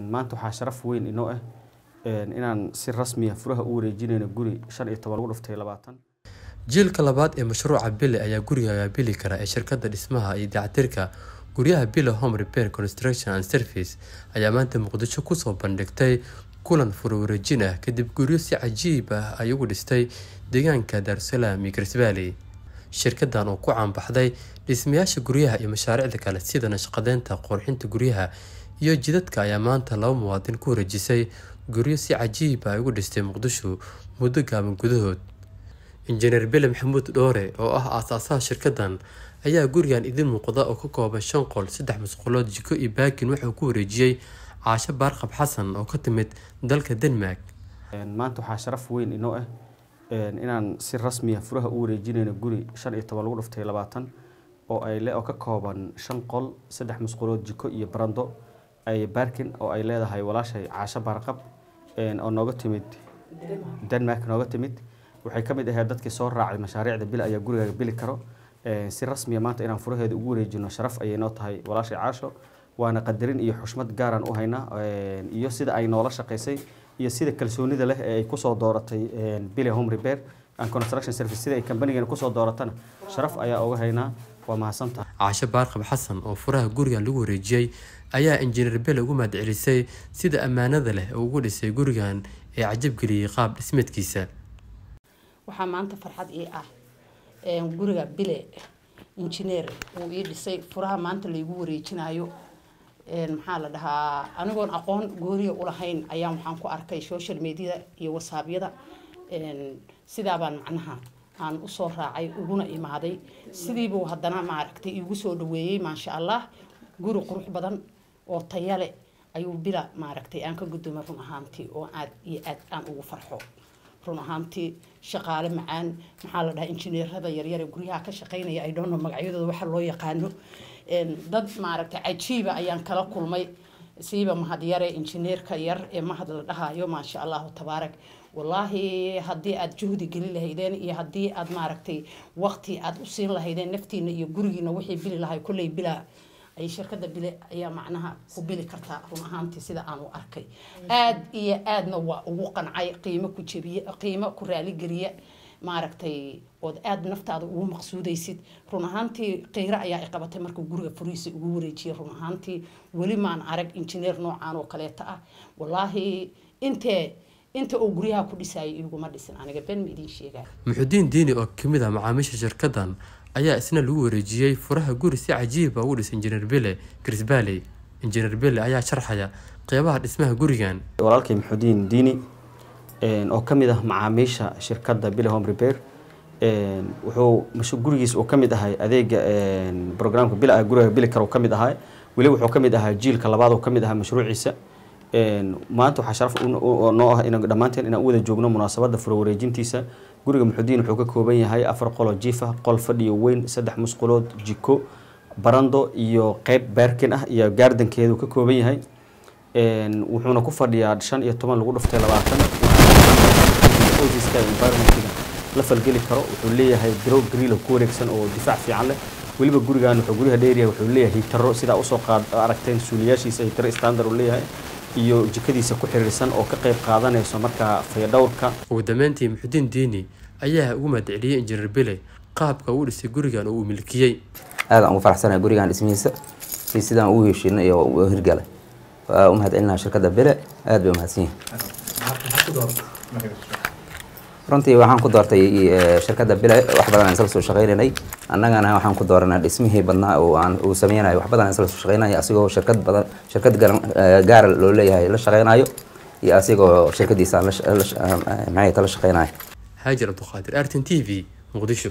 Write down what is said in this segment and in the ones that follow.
maanta waxaa sharaf weyn inoo ah inaan si rasmiya furaha u wareejinayno guri shan iyo toban lagu dhuftay labaatan jiilka labaad ee mashruuca bile ayaa gurigaaga bili kara ee shirkadda dhismaha iyo dayactirka guryaha bile home repair construction and service ayaa maanta muqdisho kusoo bandhigtay kulan furo wareejin ah kadib guryo si cajiib ah ay ugu dhistay deegaanka daarusalaam iyo garsbaali shirkadan oo ku caanbaxday dhismayaasha guryaha iyo mashaariicda kale sida nashaqadeynta qurxinta guryaha iyo jidadka ayaa maanta laba muwaadin ku wareejisay guryo si cajiib ah ay ugu dhistay muqdisho muddo gaaban gudahood injineer bele maxamuud dhoore oo ah aasaasaha shirkadan ayaa gurigan idin muuqda oo ka kooban shan qol saddex musqulood jiko iyo baakin wuxuu ku wareejiyey caasho baarqab xasan oo ka timid dalka denmark maanta waxaa sharaf weyn inoo ah inaan si rasmiya furaha u wareejinayno guri shan iyo toban lagu dhuftay labaatan oo ay oo ka kooban shan qol saddex musqulood jiko iyo barando ay baarkin oo ay leedahay walaashay caasho baarqab oo nooga timid denmark nooga timid waxay ka mid ahayd dadkii soo raacay mashaariicda bil ayaa gurigaaga bili karo si rasmiya maanta inaan furaheeda ugu wareejino sharaf ayay noo tahay walaashay caasho waana qadarin iyo xushmad gaaraan u haynaa iyo sida ay noola shaqaysay iyo sida kalsoonida leh ee ay kusoo dooratay bile home repair and construction service sida ay kambanigana kusoo dooratana sharaf ayaa uga haynaa waa mahadsantaha caasho baarqab xasan oo furaha gurigan lagu wareejiyey ayaa injineer bele ugu mahadcelisay sida ammaanada leh oo ugu dhisay gurigan ee cajabgeliyey qaab dhismeedkiisa waxaa maanta farxad ii ah guriga bile injineer uu ii dhisay furaha maanta laygu wareejinayo maxaa la dhahaa anigoon aqoon gooniya ulahayn ayaan waxaan ku arkay social mediada iyo wasaabyada sidaabaan macnaha aan usoo raacay uguna imaaday sidiibuu haddana maaragtay iigu soo dhaweeyey maasha allah guri qurux badan oo tayale ayuu bila maaragtay aan ka guddoomay run ahaantii oo aad iyo aad aan ugu farxo run ahaantii shaqaale macaan maxaa la dhahaa injineerada yaryar ee guryaha ka shaqeynaya ay dhoono magacyadooda waxa loo yaqaano dad maaragtay cajiiba ayaan kala kulmay siiba mahadyare injineerka yar ee mahad la dhahayo maasha allahu tabaarak wallaahi haddii aad juhdi geli lahaydeen iyo haddii aad maaragtay waqti aad u siin lahaydeen naftiina iyo gurigiina wixii bili lahay kolley bilaa ay shirkada bile ayaa macnaha ku bili kartaa run ahaantii sida aan u arkay aad iyo aadna waa ugu qancay qiimo ku jebiye qiimo ku raaligeliya maaragtay ood aada naftaada ugu maqsuudaysid run ahaantii qiiro ayaa i qabatay markuu guriga furihiisa ugu wareejiyay run ahaantii weli maan arag injineer noocaan oo kaleeta ah wallaahi intee inta uu guryaha ku dhisayay iguma dhisin aniga ben ma idiin sheegaya muxudiin diini oo kamid ah macaamiisha shirkadan ayaa isna lagu wareejiyey furaha guri si cajiiba ugu dhisay injineer bele garisbaali injineer bele ayaa sharxaya qeybaha dhismaha gurigan walaalkay maxudiin diini oo ka mid ah macaamiisha shirkadda bile home repair wuxuu gurigiis uu ka mid ahay adeega programka bil guriga bili karo ka mid ahaa weli wuxuu ka mid ahaa jiilka labaad oo ka mid ahaa mashruuciisa maanta waxaa sharaf noo ah in dhammaanteen inaan u wada joogno munaasabadda furo wareejintiisa guriga muxudiin wuxuu ka kooban yahay afar qoloo jiifa qol fadhiyo weyn saddex musqulood jiko barando iyo qeyb baarkin ah iyo gaardankeedu ka kooban yahay wuxuuna ku fadhiyaa shan iyo toban lagu dhuftay labaatan environmentiga la falgeli karo wuxuu leeyahay grow grill ku wareegsan oo difaac fiican leh weliba gurigan wuxuu guryaha dheeriya wuxuu leeyahay hitaro sidaa usoo qaad aragteen suuliyaashiisa hitaro standard uu leeyahay iyo jikadiisa ku xiriirsan oo ka qayb qaadanayso markaa fayadhowrka ugu dambeyntii muxudiin diini ayaa ugu mahadceliyey injineer bele qaabka uu dhisay gurigan oo uu milkiyey aadaan ugu faraxsanahay gurigan dhismihiisa iyo sidaan ugu heshiinay iyo u hirgalay waa u mahadcelinaha shirkadda bele aad bay umahadsan yihin runtii waxaan ku doortay shirkadda bile wax badan aan isla soo shaqaynaynay annagana waxaan ku dooranay dhismihii badnaa oo aan uu sameynayo wax badan aan isla soo shaqaynayo asigoo shirkad badan shirkad gaara loo leeyahay la shaqaynayo iyo asigoo shirkadiisa maxay tala shaqaynayo haajir cabduqaadir artin t v muqdisho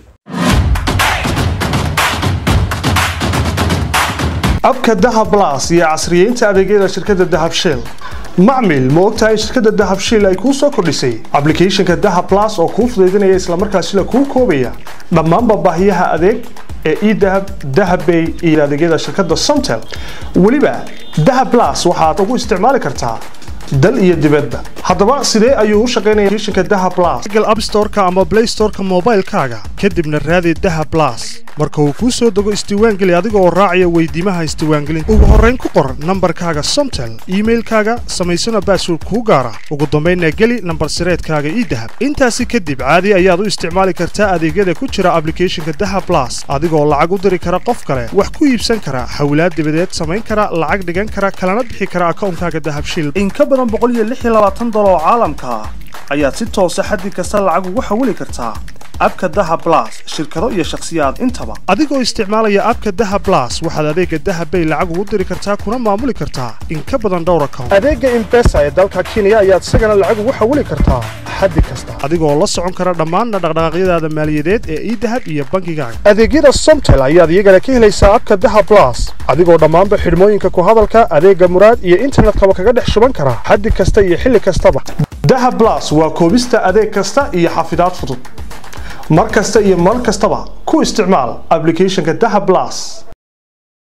abka dahab blas iyo casriyeynta adeegyada shirkadda dahab shell macmil ma ogtahay shirkadda dahab shell ay kuu soo kordhisay ablicathonka dahab blas oo kuu fudaydinaya islamarkaasina kuu koobaya dhammaanba baahiyaha adeeg ee edahab dahabbay iyo adeegyada shirkadda somtel weliba dahab blas waxaad ugu isticmaali kartaa dal iyo dibadba haddaba sidee ayuu u shaqaynaya applicationka dahab blas google app store-ka ama play store-ka moobaylkaaga kadibna raadi dahab blas marka uu kuu soo dego isdiiwaangeli adiga oo raacaya weydiimaha isdiiwaangelinta ugu horrayn ku qor nambarkaaga somtel iimailkaaga samaysana baasword kuu gaara ugu dambaynna geli nambar sireedkaaga ii dahab intaasi kadib caadi ayaad u isticmaali kartaa adeegyada ku jira ablicathonka daha blas adigoo lacag u diri kara qof kale wax ku iibsan kara xawlaad dibadeed samayn kara lacag dhigan kara kalana bixi kara akawnkaaga dahabshiil in ka badan dolar oo caalamka ah ayaad si toosa xaddi kasta lacag ugu xawili kartaa abka daha blas shirkado iyo shakhsiyaad intaba adigoo isticmaalaya abka daha blas waxaad adeega dahabbay lacag ugu diri kartaa kuna maamuli kartaa in ka badan dhowr account adeega imbesa ee dalka kenya ayaad isagana lacag ugu xawili kartaa xaddi kasta adigoo la socon kara dhammaanna dhaqdhaqaaqyadaada maaliyadeed ee idahab iyo bangigaaga adeegyada somtel ayaad iyagana ka helaysaa abka daha blas adigoo dhammaanba xidhmooyinka ku hadalka adeega muraad iyo internetkaba kaga dhex shuban kara xaddi kasta iyo xilli kastaba daha blas waa koobista adeeg kasta iyo xafidaad fudud mar kasta iyo mar kastaba ku isticmaal ablicathonka daha blas